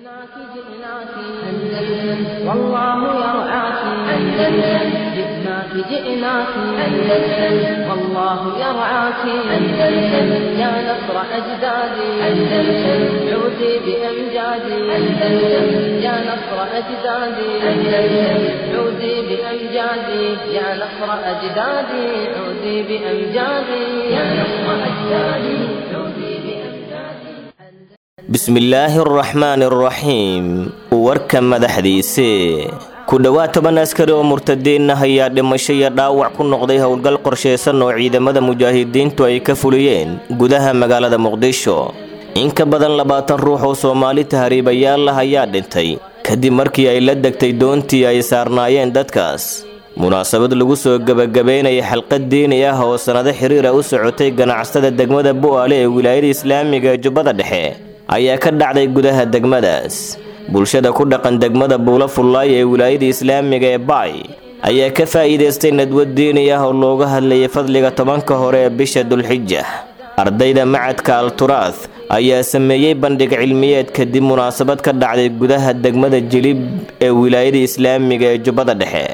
جئناك جئناك أندلس والله يرعاك أندلس جئناك جئناك أندلس والله يرعاك أندلس يا نصر أجدادي أندلس عودي بأمجادي أندلس يا نصر أجدادي أندلس عودي بأمجادي يا نصر أجدادي عودي بأمجادي يا نصر أجدادي عودي بأمجادي bismillaahi araxmaani araxiim warka madaxdiise ku dhowaad toban askari oo murtadiin ah ayaa dhimasho iyo dhaawac ku noqday howlgal qorshaysan oo ciidamada mujaahidiintu ay ka fuliyeen gudaha magaalada muqdisho in ka badan labaatan ruux oo soomaali tahriibayaal ah ayaa dhintay kadib markii ay la degtay doontii ay saarnaayeen dadkaas munaasabad lagu soo gebagabeynaya xalqad diini ah oo sannado xiriira u socotay ganacsatada degmada bu'aale ee wilaayada islaamiga ee jubbada dhexe ayaa ka dhacday gudaha degmadaas bulshada ku dhaqan degmada buulo fullaay ee wilaayada islaamiga ee baay ayaa ka faa'iidaystay nadwad diini ah oo looga hadlayay fadliga tobanka hore ee bisha dulxija ardayda macadka alturath ayaa sameeyey bandhig cilmiyeed kadib munaasabad ka dhacday gudaha degmada jilib ee wilaayada islaamiga ee jubbada dhexe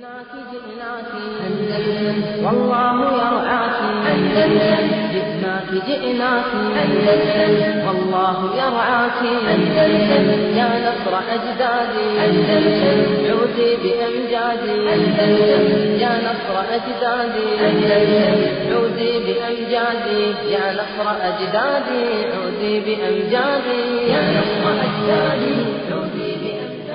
جئناك جئناك أندلس والله يرعاك أندلس جئناك جئناك أندلس والله يرعاك أندلس يا نصر أجدادي أندلس عودي بأمجادي أندلس يا نصر أجدادي أندلس عودي بأمجادي يا نصر أجدادي عودي بأمجادي يا نصر أجدادي عودي بأمجادي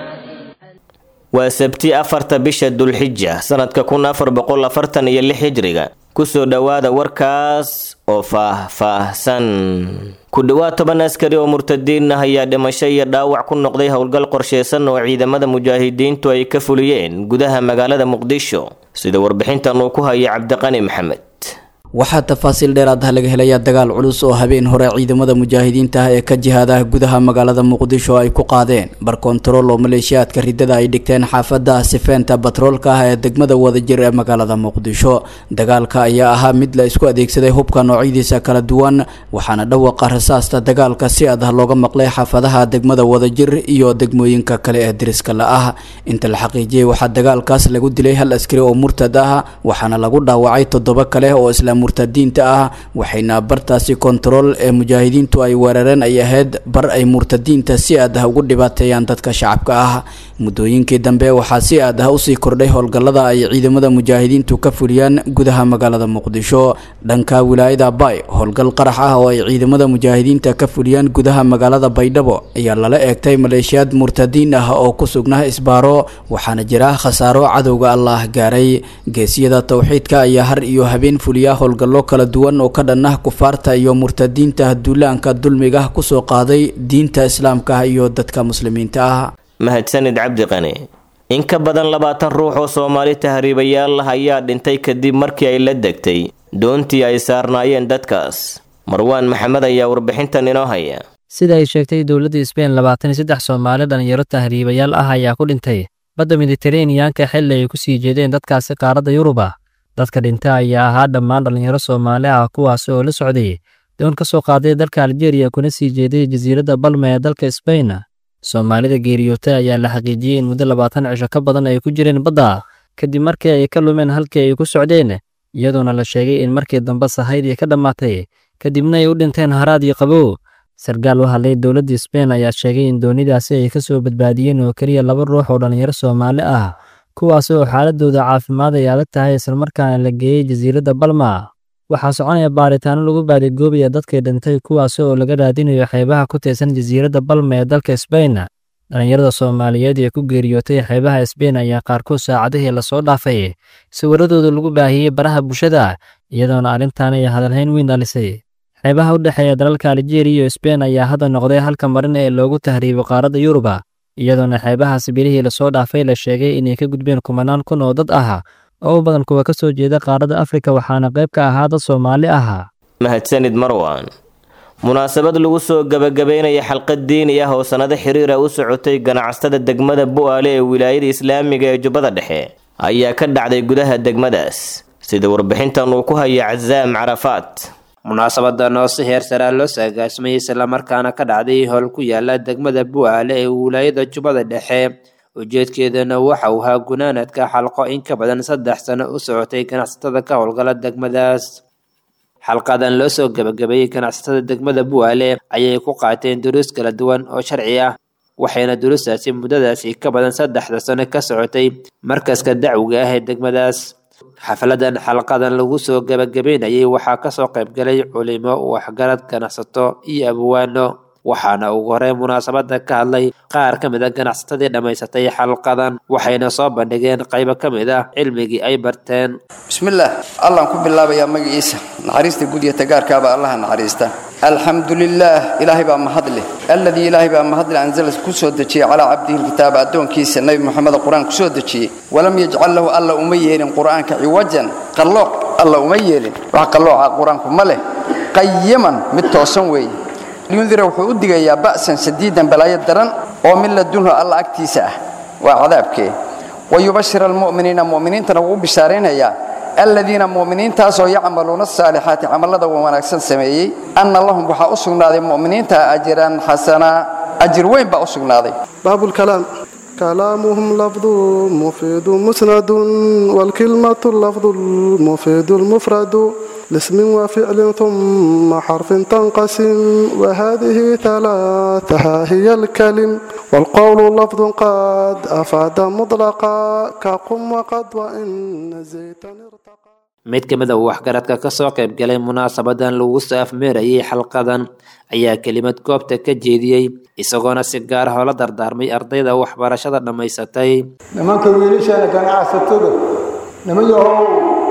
waa sabti afarta bisha dulxija sanadka kun afar boqol afartan iyo lix hijriga kusoo dhowaada warkaas oo faah-faahsan ku dhowaad toban askari oo murtadiin ah ayaa dhimasho iyo dhaawac ku noqday howlgal qorshaysan oo ciidamada mujaahidiintu ay ka fuliyeen gudaha magaalada muqdisho sida warbixintan uu ku haya cabdiqani maxamed waxaa tafaasiil dheeraad ah laga helayaa dagaal culus oo habeen hore ciidamada mujaahidiinta ah ee ka jihaada gudaha magaalada muqdisho ay ku qaadeen bar kontarool oo maleeshiyaadka ridada ay dhigteen xaafada sifeenta batroolka ah ee degmada wadajir ee magaalada muqdisho dagaalka ayaa ahaa mid la isku adeegsaday hubka noocyadiisa kala duwan waxaana dhawaqa rasaasta dagaalka si adah looga maqlay xaafadaha degmada wadajir iyo degmooyinka kale ee diriska la ah inta la xaqiijiyey waxaa dagaalkaas lagu dilay hal askari oo murtad ah waxaana lagu dhaawacay toddoba kale oo isla murtadiinta ah waxayna bartaasi kontarool ee mujaahidiintu ay weerareen ay ahayd bar ay murtadiinta si aad ah ugu dhibaateeyaan dadka shacabka ah muddooyinkii dambe waxaa si aad ah usii kordhay howlgallada ay ciidamada mujaahidiintu ka fuliyaan gudaha magaalada muqdisho dhanka wilaayada bay howlgal qarax ah oo ay ciidamada mujaahidiinta ka fuliyaan gudaha magaalada baydhabo ayaa lala eegtay maleeshiyaad murtadiin ah oo ku sugnaa isbaaro waxaana jira khasaaro cadowga allah gaaray geesiyada towxiidka ayaa har iyo habeen fuliya howlgallo kala duwan oo ka dhan ah kufaarta iyo murtadiinta duulaanka dulmiga kusoo qaaday diinta islaamka iyo dadka muslimiinta ah mahadsanid cabdiqani in ka badan labaatan ruux oo soomaali tahriibayaal ah ayaa dhintay kadib markii ay la degtay doontii ay saarnaayeen dadkaas marwaan maxamed ayaa warbixintan inoo haya sida ay sheegtay dowladda sbein labaatan iyo saddex soomaali dhalinyaro tahriibayaal ah ayaa ku dhintay badda miditeraneyanka xilli ay ku sii jeedeen dadkaasi qaaradda yuruba dadka dhinta ayaa ahaa dhammaan dhallinyaro soomaali ah kuwaasi oo la socday doon ka soo qaaday dalka aljeeriya kuna sii jeeday jasiiradda balma ee dalka sbain soomaalida geeriyootay ayaa la xaqiijiyey in muddo labaatan cisho ka badan ay ku jireen badda kadib markii ay ka lumeen halkii ay ku socdeen iyadoona la sheegay in markii dambe sahaydii ka dhammaatay kadibna ay u dhinteen haraad iyo qabow sarkaal u hadlay dowladda sbain ayaa sheegay in doonidaasi ay ka soo badbaadiyeen oo keliya laba ruux oo dhallinyaro soomaali ah kuwaasi oo xaaladooda caafimaad ay adag tahay islamarkaana la geeyey jasiiradda balma waxaa soconaya baaritaano lagu baadigoobaya dadkii dhintay kuwaasi oo laga raadinayo xeebaha ku tirsan jasiiradda balma ee dalka sbain dhallinyarada soomaaliyeed ee ku geeriyootay xeebaha sbain ayaa qaarkood saacadihii lasoo dhaafay sawiradooda lagu baahiyey baraha bulshada iyadoona arrintan ay hadalhayn weyn dhalisay xeebaha u dhexeeya dalalka aljeeriya iyo sbain ayaa hadda noqday halka marin ee loogu tahriibo qaaradda yuruba iyadoona xeebahaas bilihii lasoo dhaafay la sheegay inay ka gudbeen kumanaan kun oo dad ah oo u badan kuwa ka soo jeeda qaaradda afrika waxaana qayb ka ahaa dad soomaali ah mahadsanid marwan munaasabad lagu soo gebagabeynaya xalqad diini ah oo sannado xiriira u socotay ganacsatada degmada bu'aale ee wilaayada islaamiga ee jubbada dhexe ayaa ka dhacday gudaha degmadaas sida warbixintan uu ku haya casaam carafaat munaasabadan oo si heer saraa loo saagaasmay islamarkaana ka dhacday howl ku yaala degmada bu'aale ee wilaayada jubbada dhexe ujeedkeedana waxa uu ahaa gunaanadka xalqo in ka badan saddex sano u socotay ganacsatada ka howlgala degmadaas xalqadan loo soo gebagabeeyey ganacsatada degmada bu'aale ayay ku qaateen duruus kala duwan oo sharci ah waxayna duruustaasi muddadaasi ka badan saddexda sano ka socotay markaska dacwiga ah ee degmadaas xafladan xalqadan lagu soo gebagabeynayay waxaa kasoo qaybgalay culimo waxgarad ganacsato iyo abwaano waxaana ugu horey munaasabada ka hadlay qaar ka mid a ganacsatadii dhammaysatay xalqadan waxayna soo bandhigeen qaybo ka mid ah cilmigii ay barteen bismillaah allaan ku bilaabayaa magaciisa naxariista guud iyo tagaarkaaba allaha naxariista alxamdu lilaah ilaahay baa mahad leh alladii ilaahay baa mahadleh anzala ku soo dejiyey calaa cabdihi lkitaaba addoonkiisa nebi moxamed qur-aan ku soo dejiyey walam yajcal lahu alla uma yeelin qur'aanka ciwajan qallooc alla uma yeelin wax qallooca qur-aanku ma leh qayiman mid toosan weeye liyundira wuxuu u digayaa ba'san sadiidan balaayo daran oo min ladunhu alla agtiisa ah waa cadaabkee wayubashir almu'miniina mu'miniintana wuu u bishaaraynayaa aladiina mu'miniintaasoo yacmaluuna asaalixaati camallada wanaagsan sameeyey anna lahum waxaa u sugnaaday mu'miniinta ajiran xasanaa ajir weyn baa u sugnaaday باب الكلام كلامهم لفظ مفيد مسند والكلمة اللفظ المفيد المفرد لاسم وفعل ثم حرف تنقسم وهذه ثلاثها هي الكلم والقول لفظ قد أفاد مطلقا كقم وقد وإن زيتا ارتقى mid ka mid a waxgaradka kasoo qaybgalay munaasabadan lagu soo afmeerayay xalqadan ayaa kelimad goobta ka jeediyey isagoona si gaar ah oola dardaarmay ardayda waxbarashada dhammaysatay nimanka wiilashaana ganacsatada niman yahow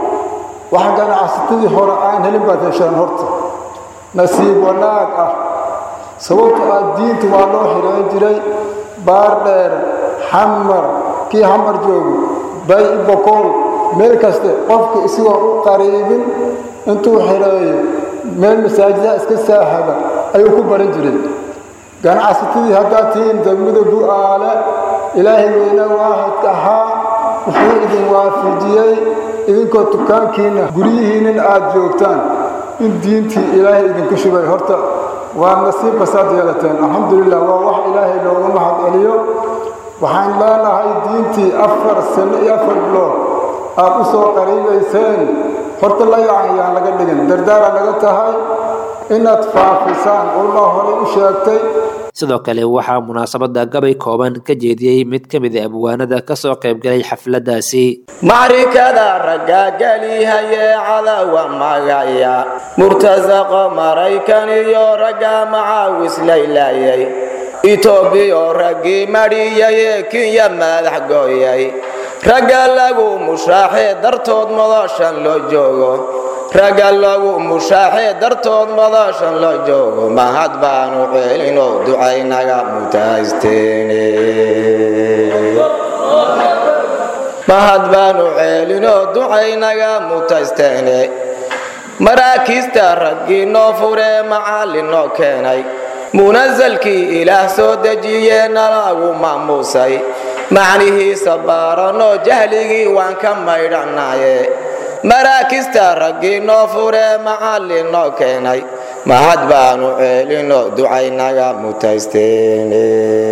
wax ganacsatadii hore aan helin baad heshaan horta nasiib wanaag ah sababto ah diinta waa loo xidhaan jiray baar dheer xamar kii xamar joogo bay bokool meel kaste qofka isagoo u qariibin intuu xidheeyo meel masaajidaha iska saahada ayuu ku baran jiray ganacsatadii haddaad tihiin degmada bu'aale ilaahay weyne waaxidka ahaa wuxuu idin waafijiyey idinkoo dukaankiinna guryihiinnin aad joogtaan in diintii ilaahay idinku shubay horta waa nasiib kastaad yeelateen alxamdulilah waa wax ilaahay looga mahad celiyo waxaan leenahay diintii afar sano iyo afar bilood aad u soo qariibayseen horta la yacan yaan laga dhigin dardaara laga tahay inaad faafisaan ulmaa horey u sheegtay sidoo kale waxaa munaasabada gabay kooban ka jeediyey mid ka mid a abwaanada kasoo qaybgalay xafladaasi macrikada raggaagelihaye cadawa magaya murtasaqo maraykan iyo ragga macaawis laylayay itoobiyo raggii madhiyaye kinya madax gooyay ragga lagu mushaaxee dartood madashan loo joogo ragga lagu mushaaxee dartood madashan loo joogo mahad baanu ceelinoo ducaynaga mutaysteene mahad baanu ceelinoo ducaynaga mutaysteene maraakiista raggii noo furee macallin noo keenay munasalkii ilaah soo dejiyee nalagu maamuusay macnihiisa baaranoo jahligii waan ka maydhanaye maraakista raggii noo furee macallin noo keenay mahad baanu ceelinoo ducaynaga mutaysteene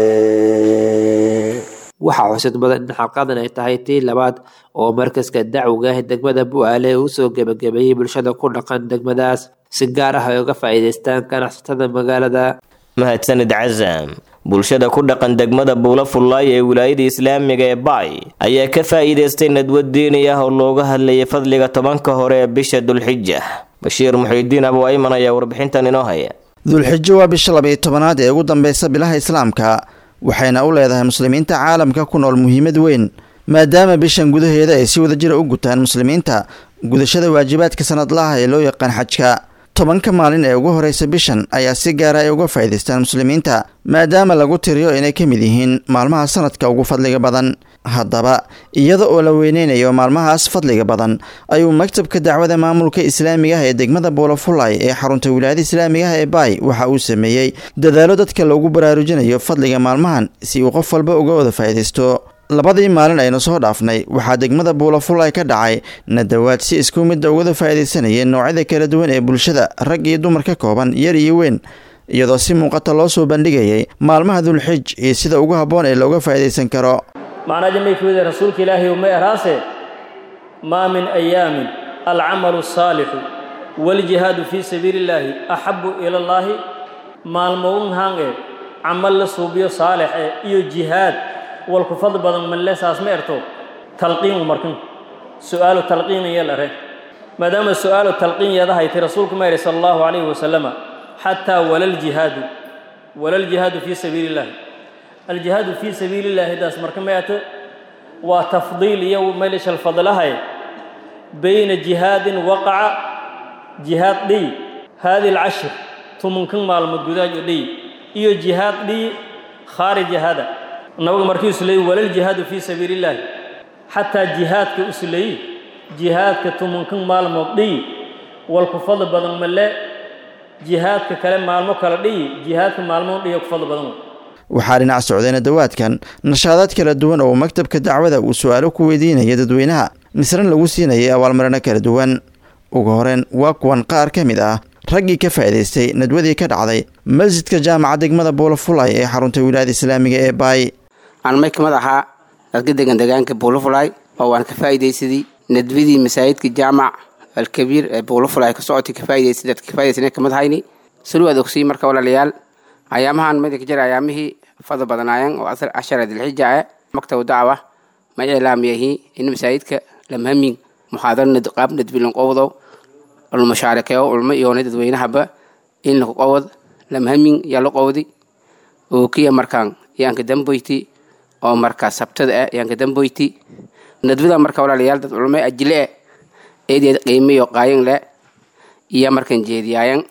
waxaa xusid badan in xalqadan ay tahay tii labaad oo markaska dacwiga ah degmada bu'aale uu soo gebagabeeyey bulshada ku dhaqan degmadaas si gaar ah ay uga faa'iidaystaan ganacsatada magaalada mahadsanid casam bulshada ku dhaqan degmada buula fullaay ee wilaayada islaamiga ee baay ayaa ka faa'iidaystay nadwad diini ah oo looga hadlayay fadliga tobanka hore ee bisha dulxija bashiir muxiidiin abu ayman ayaa warbixintan inoo haya dulxijo waa bisha labayo tobanaad ee ugu dambeysa bilaha islaamka waxayna u leedahay muslimiinta caalamka ku nool muhiimad weyn maadaama bishan gudaheeda ay si wadajira u gutaan muslimiinta gudashada waajibaadka sanadlaha ee loo yaqaan xajka tobanka maalin ee ugu horeysa bishan ayaa si gaara ay uga faa'iidaystaan muslimiinta maadaama lagu tiriyo inay ka mid yihiin maalmaha sanadka ugu fadliga badan haddaba iyada oo la weyneynayo maalmahaas fadliga badan ayuu maktabka dacwada maamulka islaamiga ah ee degmada boolofulay ee xarunta wilaayada islaamiga ah ee baay waxa uu sameeyey dadaalo dadka loogu baraarujinayo fadliga maalmahan si uu qof walba uga wada faa'iidaysto labadii maalin aynu soo dhaafnay waxaa degmada buulafulay ka dhacay nadawaad si isku midda ugada faa'iidaysanayeen noocyada kala duwan ee bulshada rag iyo dumar ka kooban yar iyo weyn iyadoo si muuqata loo soo bandhigayay maalmaha dulxij iyo sida ugu habboon ee looga faa'iidaysan karo macnaa jamay ku wida rasuulka ilaahay uma eraase maa min ayaamin alcamalu asaalixu waaljihaadu fii sabiili illaahi axabbu ila allaahi maalmown hange camal la suubiyo saalix eh iyo jihaad walku fadl badan manle saas ma erto talqiinu markin su'aalu talqiin iyo lare maadaama su'aalu talqiin yadahayti rasuulku ma yidhi sala allahu calayhi wasalama xataa walaljihaadu walaljihaadu fii sabiili illaahi aljihaadu fii sabiili illaahi daas marka ma ete waa tafdiil iyo meelishal fadlahay bayna jihaadin waqaca jihaad dhiy haadi alcashir tumunkan maalmood gudaajo dhiy iyo jihaad dhiy khaarija hada nabigu markii isleeyey walaljihaadu fii sabiili illaahi xataa jihaadka isleeyi jihaadka tumunkan maalmood dhiy walku fadl badan male jihaadka kale maalmo kale dhiyi jihaadka maalmoon dhiyo ku fadl badan waxaa dhinac socday nadawaadkan nashaadaad kala duwan oo maktabka dacwada uu su-aalo ku weydiinaya dadweynaha misran lagu siinayay abaalmarino kala duwan ugu horeen waa kuwan qaar ka mid ah raggii ka faa'iidaystay nadwadii ka dhacday masjidka jaamaca degmada buulafulay ee xarunta wilaayada islaamiga ee baay aan may kamid ahaa dadka degan degaanka buulafulay oo waan ka faa'iidaysadii nadwadii masaajidka jaamac alkabiir ee buulafulay ka socotay ka faa'iidaysay dadka ka faa'iidaysana kamid hayni salu aad ogsiy marka walaalayaal ayaamahan mid ka jira ayaamihii fadl badanaayeen oo asar cashara dilxija ah maktabu dacwa ma iclaamiyahi in masaajidka lamhamin muxaadar qaab nadbilan qowdow ulmashaarikeeyo ulmo iyoona dadweynahaba in laku qowod lamhamin yaa la qowdi oo kiya markaan yaanka damboyti oo markaa sabtada ah yaanka damboyti nadbada marka walaalayaal dad culmo ajile eh eedeed qiimiyo qaayan le iyo markan jeediyaayan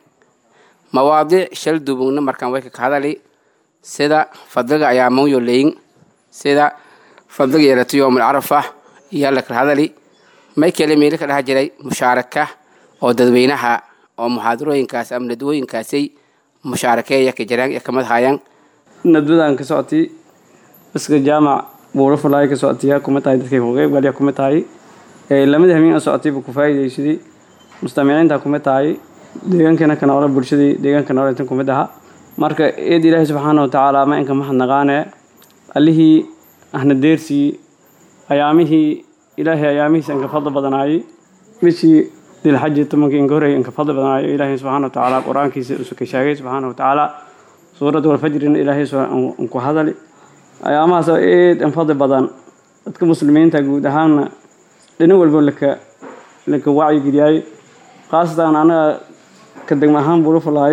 mawaadiic shal dubugna markaan way ka hadali sida fadliga ayaa mawyo leyin sida fadliga yeelata yoomul carafa iyo la kala hadali may kale meelo ka dhaha jiray mushaaraka oo dadweynaha oo muxaadarooyinkaas ama nadwooyinkaasay mushaarakeeya ka jiraan ee kamid hayaan nadwadan ka socotay iska jaamac buurafulaay ka socotay yaa kuma tahay dadkay ku qeyb galya kuma tahay lamada habeen a socotay buu ku faa'iidaysaday mustamiiciinta kuma tahay deegaankana ka noole bulshadii deegaanka noole intan kumid aha marka eed ilaahay subxaana watacaala ma inka mahadnaqaane allihii ahna deersii ayaamihii ilaahay ayaamihiisa inka fadli badanaayay bishii dilxaji tobankii inka horreeyay inka fadli badanaayo ilaahay subxaana watacaala qur-aankiisa isu ka sheegay subxaana watacaala suurad walfajrina ilaahay ku hadali ayaamahaas oo eed in fadli badan dadka muslimiinta guud ahaanna dhinac walba laka laka wacyigeliyay khaasatan anaga ka degma ahaan buulafulaay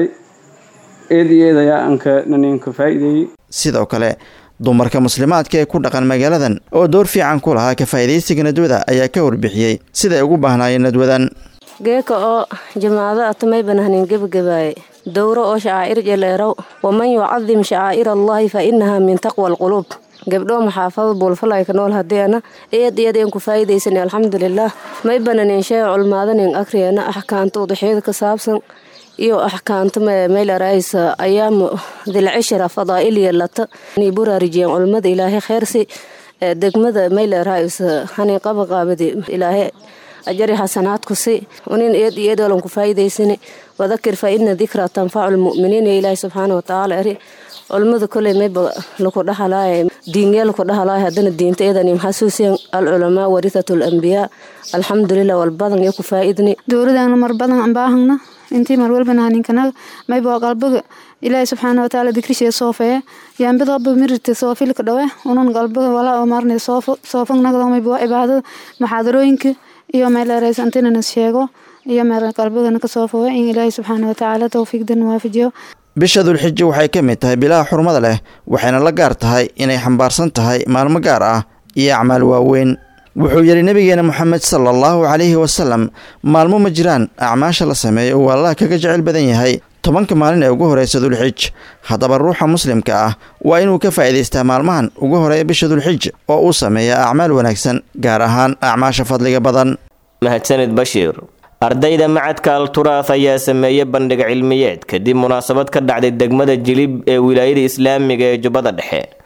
eed iyo eed ayaa anka naninka faa'iideeyey sidoo kale dumarka muslimaadka ee ku dhaqan magaaladan oo door fiican ku lahaa ka faa'iidaysiga nadwada ayaa ka warbixiyey siday ugu baahnaayeen nadwadan geeka oo jamaado atamay banahnin gebagabaaye dowro oo shacaa'ir jeleerow waman yucadim shacaa'ir allahi fa inaha min taqwa alquluub gabdhoo maxaafada buulfalay ka nool hadeena eed iyadeen ku faa'iidaysan alxamdulilaah may bananin shee culmaadanin akriyana axkaanta udaxyada ka saabsan iyo axkaanta meylaraysa ayaamu dilcishra fadaa'il yeelata inay buraarujiyeen culmada ilaahay kheyrsi degmada meylaraysa hani qabaqaabadi ilaahay ajari xasanaadku si unin eed iyo eedolan ku faa'iidaysani wadakir fa ina dikra tanfacu lmu'miniin ilaahi subxaana watacaala eri culmada koley mayba laku dhahalaaye diingee laku dhahalaay haddana diinta eedanim xasuusiyan alculamaa warithatu lambiyaa alxamdulilah walbadan iyo ku faa'iidni dowladana mar badan aan baahagna intii mar walbana haninkanaga mayba qalbiga ilaahi subxaana watacaala dikrishiya soofeya yaambidaba mirirta soofilka dhawe unun qalbiga walaa oo marnay soofo soofagnagda mayba waa cibaadada maxaadarooyinka iyo meeleeraysa intinana sheego iyo meel qalbigana ka soofowa in ilaahi subxaana watacaala towfiiqdan waafajiyo bisha dulxijo waxay ka mid tahay bilaha xurmada leh waxayna la gaar tahay inay xambaarsan tahay maalmo gaar ah iyo acmaal waaweyn wuxuu yidhi nebigeena moxamed sala allahu calayhi wasalam maalmo ma jiraan acmaasha la sameeyo uu allah kaga jecel badan yahay tobanka maalin ee ugu horeysa dulxij haddaba ruuxa muslimka ah waa inuu ka faa'iidaystaa maalmahan ugu horeeya bisha dulxij oo uu sameeya acmaal wanaagsan gaar ahaan acmaasha fadliga badan mahadsanid bashiir ardayda macadka alturaaf ayaa sameeyey bandhig cilmiyeed kadib munaasabad ka dhacday degmada jilib ee wilaayada islaamiga ee jubbada dhexe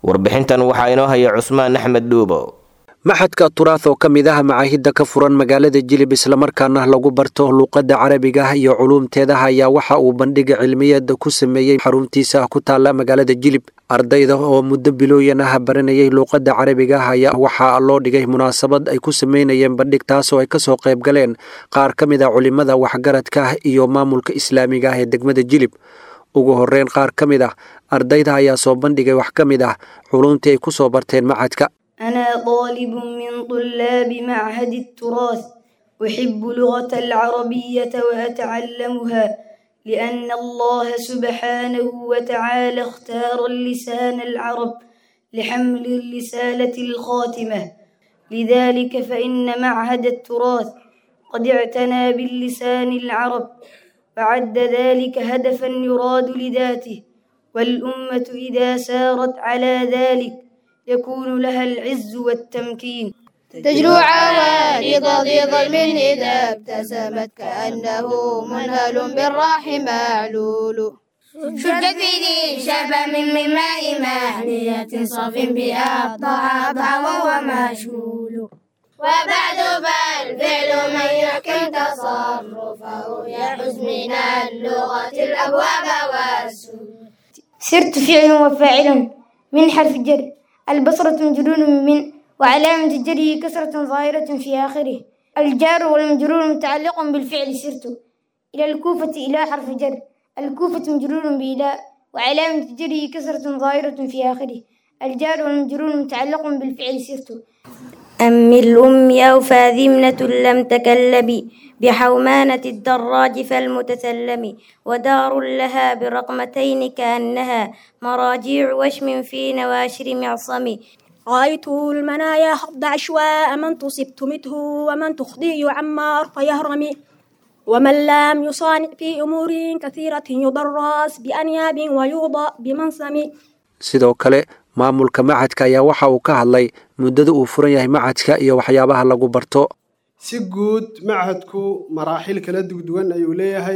warbixintan waxaa inoo haya cusmaan axmed dhuubo maxadka turaah oo ka mid ah macaahidda ka furan magaalada jilib islamarkaana lagu barto luuqadda carabiga iyo culuumteeda ayaa waxa uu bandhiga cilmiyeed ku sameeyey xaruntiisa ku taala magaalada jilib ardayda oo muddo bilooyan ah baranayay luuqadda carabiga ayaa waxaa loo dhigay munaasabad ay ku sameynayeen bandhig taasoo ay kasoo qayb galeen qaar ka mid a culimada waxgaradka iyo maamulka islaamiga ah ee degmada jilib ugu horeyn qaar ka mid ah ardayda ayaa soo bandhigay wax ka mid ah culuumtii ay ku soo barteen macadka أنا طالب من طلاب معهد التراث أحب لغة العربية وأتعلمها لأن الله سبحانه وتعالى اختار اللسان العرب لحمل الرسالة الخاتمة لذلك فإن معهد التراث قد اعتنى باللسان العرب فعد ذلك هدفا يراد لذاته والأمة إذا سارت على ذلك يكون لها العز والتمكين تجلو عوارض ذي ظلم إذا ابتسمت كأنه منهل بالراح معلول شد في ذي شبه من ماء مهنية صف بها ضعضع وهو مشغول وبعد فالفعل من يحكم تصرفه يحز من اللغة الأبواب والسور سرت فعل وفاعل من حرف جر البصرة مجرور من وعلامة جره كسرة ظاهرة في آخره الجار والمجرور متعلق بالفعل سرت إلى الكوفة إلى حرف جر الكوفة مجرور بإلى وعلامة جره كسرة ظاهرة في آخره الجار والمجرور متعلق بالفعل سرت أم الأم أوفى ذمنة لم تكلب بحومانة الدراج فالمتسلم ودار لها برقمتين كأنها مراجيع وشم في نواشر معصم رأيت المنايا حض عشواء من تصبت مته ومن تخضي عمار فيهرم ومن لم يصانع في أمور كثيرة يضرس بأنياب ويوضأ بمنسم sidoo kale maamulka macadka ayaa waxa uu ka hadlay muddada uu furan yahay macadka iyo waxyaabaha lagu barto si guud machadku maraaxil kala dugduwan ayuu leeyahay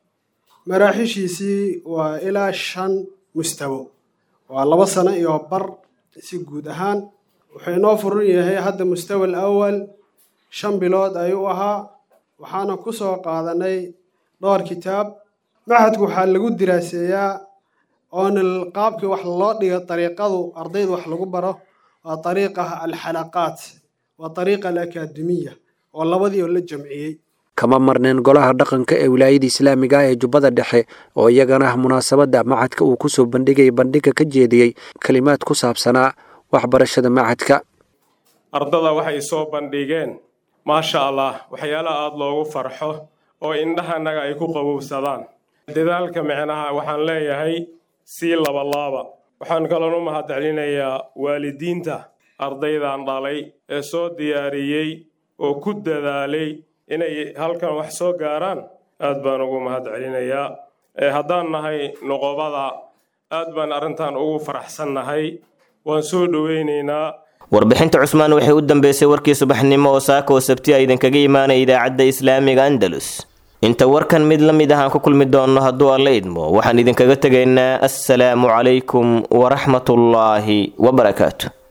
maraaxishiisii waa ilaa shan mustawo waa laba sano iyo bar si guud ahaan wuxuu inoo furan yahay hadda mustawa alawal shan bilood ayuu ahaa waxaana ku soo qaadanay dhowr kitaab machadku waxaa lagu diraaseeyaa oona qaabkii wax loo dhiga dariiqadu ardayda wax lagu baro waa dariiqa alxalaqaat waa dariiqa alakaademiya oo labadii oo la jamciyey kama marneen golaha dhaqanka ee wilaayada islaamiga ah ee jubbada dhexe oo iyagana munaasabadda macadka uu kusoo bandhigay bandhiga ka jeediyey kelimaad ku saabsanaa waxbarashada macadka ardada waxay soo bandhigeen maasha allah waxyaala aada loogu farxo oo indhahanaga ay ku qabowsadaan dadaalka micnaha waxaan leeyahay sii labalaaba waxaan kaloon u mahadcelinayaa waalidiinta ardaydan dhalay ee soo diyaariyey oo ku dadaalay inay halkan wax soo gaaraan aad baan ugu mahadcelinayaa haddaan nahay noqobada aad baan arrintan ugu faraxsannahay waan soo dhoweynaynaa warbixinta cusmaan waxay u dambeysay warkii subaxnimo oo saaka oo sabti a idinkaga imaanaya idaacadda islaamiga andalus inta warkan mid la mid ah aan ku kulmi doonno hadduu alla idmo waxaan idinkaga tegaynaa assalaamu calaykum waraxmatullaahi wabarakaatu